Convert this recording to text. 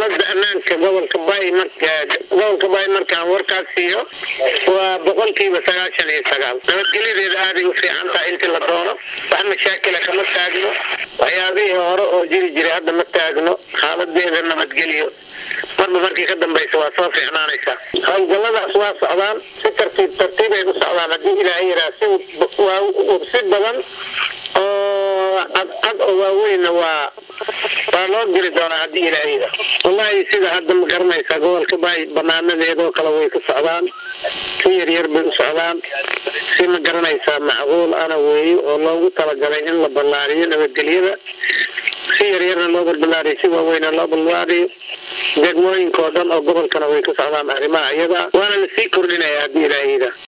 xaalada ammaanka gobolka bay gobolka bay markaan warkaas siiyo waa boqolkiiba sagaashan iyo sagaal nabadgelyadeeda aaday u fiican tahay intii la doono wax mashaakila kama taagno waxyaabihii hore oo jiri jiray hadda ma taagno xaaladeeda nabadgelyo marba markii ka dambaysa waa soo fiicnaanaysaa howlgalladaas waa socdaan si tartiib tartiibay u socdaan haddii ilaahay yaraa si si badan oo cadcad oo waaweynna waa waa loo geli doonaa haddii ilaahay yara wallahi sida hadda ma garanaysaa gobolka bay banaanadeedoo kale way ku socdaan si yaryar bay u socdaan si ma garanaysaa macquul ana weeye oo loogu talagalay in la ballaariyo nabadgelyada si yaryarna loo balballaariyo si waaweyna loo balbaariyo degmooyinka oo dhan oo gobolkana way ku socdaan arrimaha iyada waana lasii kordhinaya haddii ilaahay yara